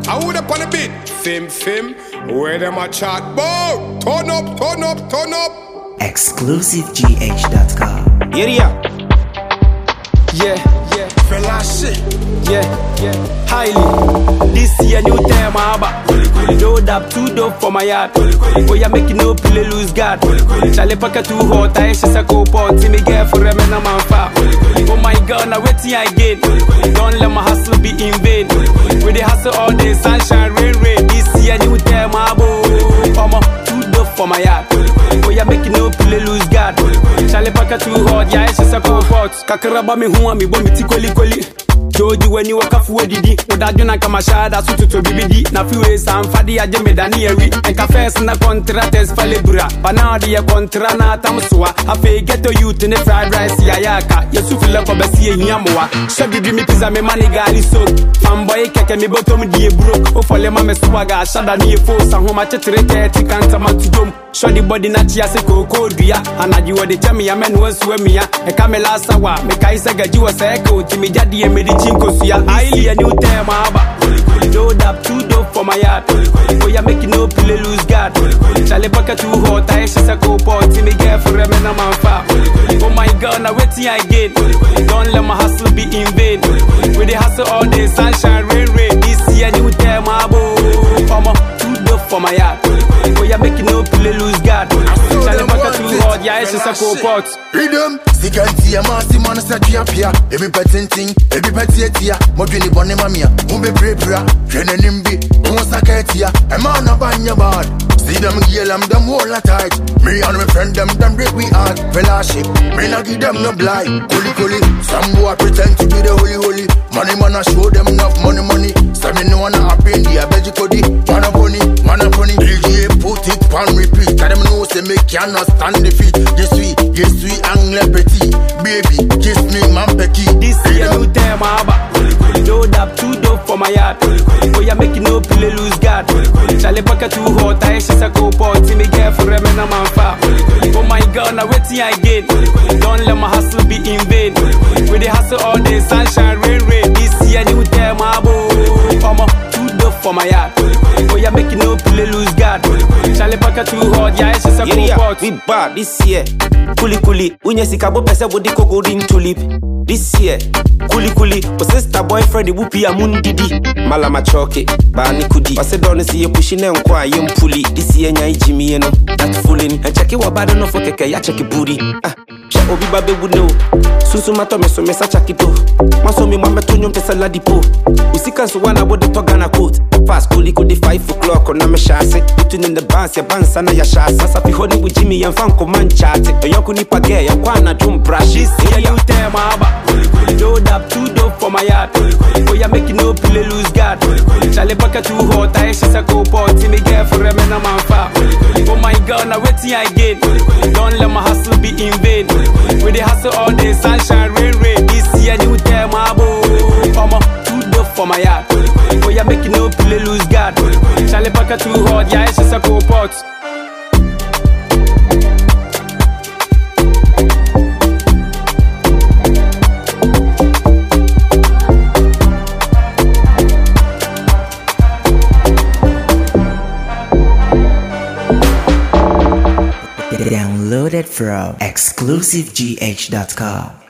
I would up on the beat. Fim, fim. Where them a chat bout? Turn up, turn up, turn up. ExclusiveGH.com. Area. Yeah, yeah, Fella shit. yeah, yeah. Highly. This year new time about. Load up two dope for my yard. Oh, yeah, make no play lose guard. Charlie Packer too hot. I just a go pot. See me get for a man, I'm on fire. Oh my god, now waiting again. Don't let my hustle be in vain. We the hustle all day, sunshine, rain, rain. This year new time about. Omo, two dope for my yard. Oh, yeah, make no play lose guard. Charlie Packer too hot. Yeah, it's just a go pot. Kakaraba me huwa me bo me ti kweli kweli. Joji wani wakafu edidi Udaju na kama shada sututu bibidi Na fiwe samfadi aje medani ewi Enka fes na contractors falebura Panadi ya kontra na tamsuwa Afe ghetto youth ne fried rice ya yaka Yesu fila kwa basi ye hiyamuwa Shagidi mi pizza me mani gali soak Fanboy keke mi bottom di ye broke Ofole ma me swaga shada ni ye force Ahoma chetere keti kanta matudom Shodi body na chia se koko dua Anaji wade chami ya menu wensuwe miya Eka me la sawa Me kai se gaji wa seke Utimi jadi ye medi chinko suya Aili ya new tema aba Load up two dope for my yard Oh yeah make no play lose guard Charlie Packer too hot I she se ko pot See me get for a man I'm on fire Oh my god now waiting again Don't let my hustle be in vain We the hustle all day sunshine rain rain This year new tema abo Omo two dope for my yard Oh yeah make no play lose guard Charlie Packer too hot Yeah she se ko pot Rhythm, sikanti ya masi mwana sa tia pia Ebi petinting, ebi peti etia Modwini bone mamia, mumbe prepra Twene nimbi, unsa ketia Ema na banya bad See them girl, I'm them all a tight Me and my friend, them, them break we heart Fellowship, me not give them no blind Kuli kuli, some boy pretend to be the holy holy Money man, I show them enough money money Say me no wanna happen, the abeji kodi Man a bunny, man a bunny DJ put it on repeat Cause them know say me cannot stand defeat Yes we, yes we, angle petit Baby, kiss me, man pecky This year new time aba Load up two dope for my yard Oh yeah make no play lose guard Charlie Packer too hot I she se ko pot See me get for a man I'm on fire Oh my god now waiting again Don't let my hustle be in vain We the hustle all day sunshine rain rain This year new time abo Omo two dope for my yard Oh yeah make no play lose guard Charlie Packer too hot Yeah she se ko Area. pot We bad this year. Kuli kuli. Unye sikabo pese wodi ko golden tulip. This year. Kuli kuli. O sister boyfriend wupi ya mundidi. Mala machoke. Bani kudi. Wase doni si ye pushi ne nkwa ye mpuli. This year nya ijimi ye no. That fooling. And check it wabado no fo keke ya check it booty. Ah. She obi babe would know. Susu mato me so me sa chakito. Maso mi mame to nyom te saladi po. Usika so wana wode to Ghana coat. Fast kuli kudi 5 o'clock on na me shase. Putting in the bands ya bands sana ya shase. Sasa fi hodi with Jimmy yan fan ko man chate. Yonku ni page ya kwana drum brush. This year new time aba Load up two dope for my yard Oh yeah make no play lose guard Charlie Packer too hot I she se ko pot See me get for a man I'm on fire Oh my god now waiting again Don't let my hustle be in vain We the hustle all day sunshine rain rain This year new time abo Omo two dope for my yard Oh yeah make no play lose guard Charlie Packer too hot Yeah she se ko pot Downloaded from ExclusiveGH.com.